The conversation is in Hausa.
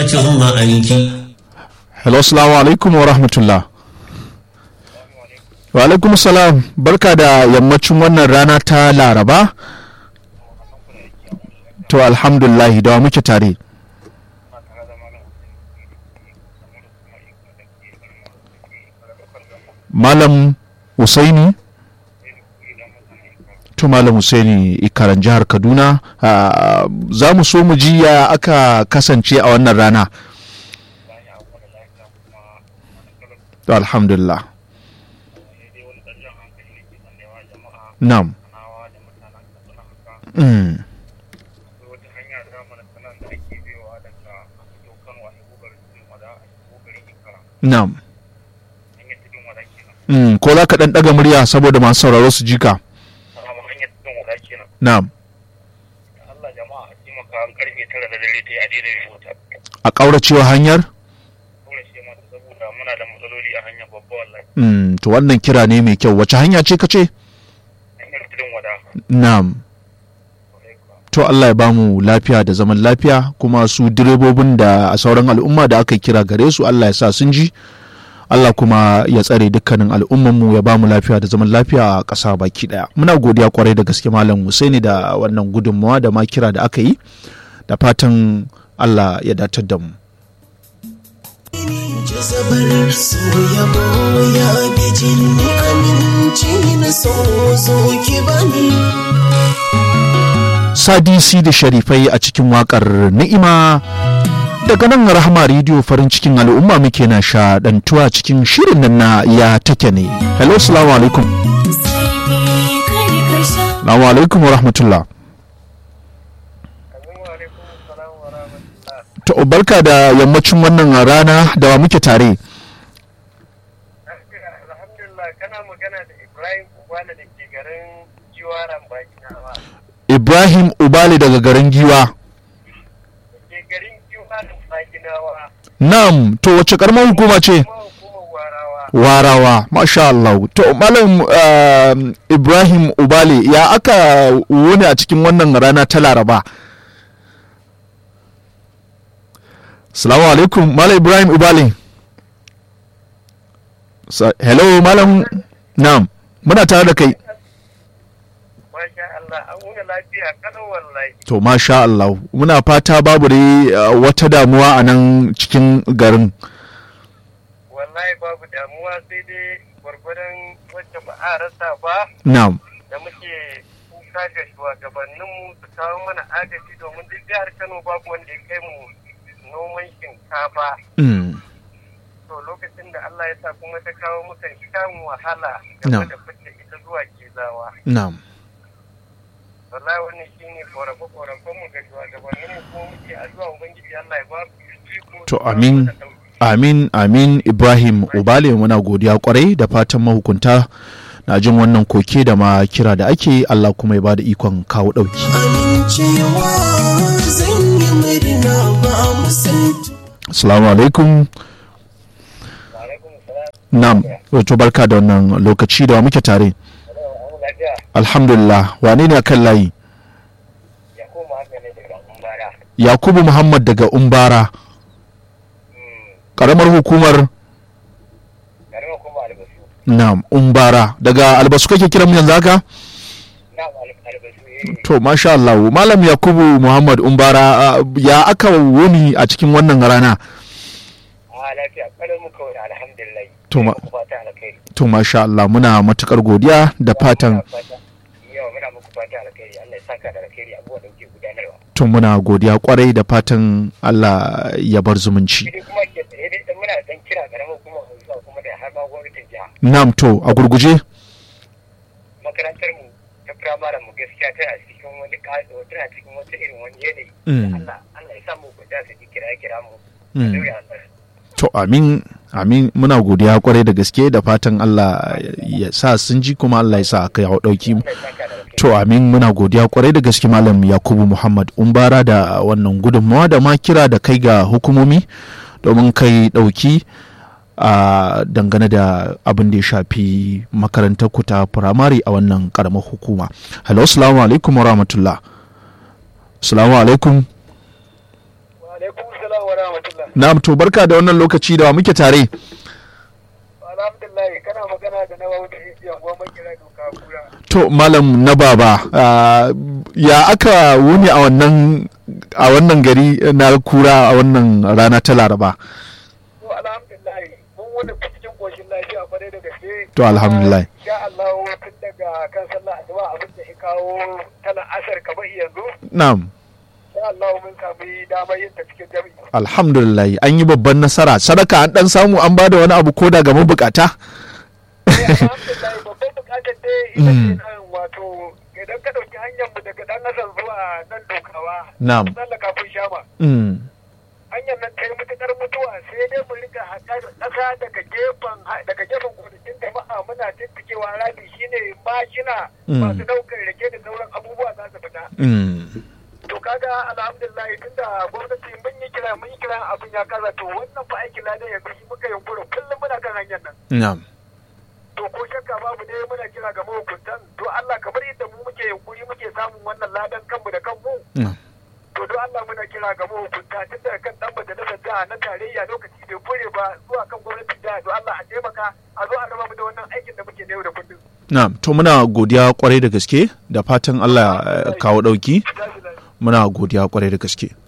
hello salamu alaikum wa rahmatullah wa alaikum salam barka da yammacin wannan rana ta laraba to alhamdulillah da muke tare malam Usaini to malam Usaini ikaran jihar Kaduna za mu so mu ji ya aka kasance a wannan rana to alhamdulillah na'am mm. na'am Mm, ko za ka ɗan ɗaga murya saboda masu sauraro su ji ka. Na'am. A ƙauracewa hanyar? Mm, to wannan kira ne mai kyau wace hanya ce ka ce? Na'am. To Allah ya bamu lafiya da zaman lafiya kuma su direbobin da a sauran al'umma da aka kira gare su Allah ya sa sun ji. Allah kuma ya tsare dukkanin al'ummanmu ya ba mu lafiya da zaman lafiya a ƙasa baki ɗaya. Muna godiya kwarai da gaske Malam Husaini da wannan gudunmawa da ma kira da aka yi da fatan Allah ya datar da mu. Sadisi da sharifai a cikin waƙar ni'ima daga nan rahama rediyo farin cikin al'umma muke na shaɗantuwa cikin shirin nan na ya take ne hello salamu alaikum salamu alaikum wa rahmatullah to barka da yammacin wannan rana da wa muke tare ibrahim ubali daga garin giwa Nam, to wace karamar hukuma ce? Warawa, masha Allah. To, Malam uh, Ibrahim Ubali, ya aka wuni a cikin wannan rana ta Laraba? Salamu alaikum, Malam Ibrahim Ubali. Sa Hello, Malam Nam, muna tare da kai. To masha Allah muna fata babu dai uh, wata damuwa a nan cikin garin. Wallahi babu damuwa sai dai gwargwadon wacce ba a rasa ba. Na'am. Da muke kuka ga shugabanninmu su kawo mana agaji domin duk jihar Kano babu wanda ya kai mu noman shinkafa. Mm. To lokacin da Allah ya sa kuma ta kawo muka shan wahala game da fitta ita zuwa kezawa. Na'am. wallahi wannan shine korafe korafen mu ga shugabannin mu ko muke addu'a ubangiji Allah ya ba su to amin amin amin Ibrahim Ubale muna godiya kwarai da fatan mahukunta na jin wannan koke da ma kira da ake Allah kuma ya bada ikon kawo dauki Assalamu alaikum Na'am, to barka da wannan lokaci da muke tare. alhamdulillah wane ne kan layi yakubu muhammad daga umbara karamar hukumar na'am umbara daga albasu kake kiran mu yanzu haka to masha Allah malam yakubu muhammad umbara ya aka wuni a cikin wannan rana to ma to masha Allah muna matukar godiya da fatan to muna godiya kwarai da fatan Allah ya bar zumunci Nam to a gurguje makarantar mu ta firamaren mu gaskiya tana cikin wani tana cikin wata irin wani yanayi Allah Allah ya samu ku da su kira kira mu to amin amin muna godiya kwarai da gaske da fatan Allah ya sa sun ji kuma Allah ya sa aka yawo dauki mu to amin muna godiya kwarai da gaske malam Yakubu Muhammad Umbara da wannan gudunmawa da ma kira da kai ga hukumomi domin kai dauki a dangane da abin da ya shafi makarantar ku ta firamare a wannan karamar hukuma hello assalamu alaikum wa rahmatullah assalamu alaikum wa alaikum salam wa rahmatullah. na'am to barka da wannan lokaci da wa muke tare Alhamdulillah kana magana da na wani injiyan goma kira doka kura. to malam na baba ah, ya aka wuni a wannan a wannan gari na kura a wannan rana ta laraba To alhamdulillah mun wani cikin koshin lafiya kwarai da gaske. To, alhamdulillah. Insha Allah tun daga kan sallah asuba abin da ya kawo tana asar kamar yanzu. na'am Insha Allah mun sami damar yin ta cikin jami'i. alhamdulillah an yi babban nasara sadaka an dan samu an bada wani abu koda ga mabukata alhamdulillah babban bukatar dai ita ce nan wato idan ka ɗauki hanyar mu daga ɗan nasar zuwa nan dokawa. Na'am. Tsallaka kun shama. Mm, hanyar nan ta yi matuƙar mutuwa sai dai mu rika haƙar ƙasa daga gefen daga gefen gonakin jama'a muna tattikewa rami shine mashina Mm. masu ɗaukar rake da sauran abubuwa za su fita. mm, To kaga alhamdulillah tunda gwamnati mun yi kira mun yi kira abin ya kaza to wannan fa aikin ladan yanzu shi muka yunkura kullum muna kan hanyar nan. na'am To ko shakka babu ne muna kira ga mahukuntan to Allah kamar yadda mu muke yunkuri muke samun wannan ladan kanmu da kanmu na'am to don Allah muna kira ga mahukunta tun daga kan dan majalisar jiha na tarayya lokaci bai kure ba zuwa kan gwamnatin jiha don Allah a taimaka a zo a raba mu da wannan aikin da muke na yau da kullum. na'am to muna godiya kwarai da gaske da fatan Allah ya kawo dauki Jaji lafiya. muna godiya kwarai da gaske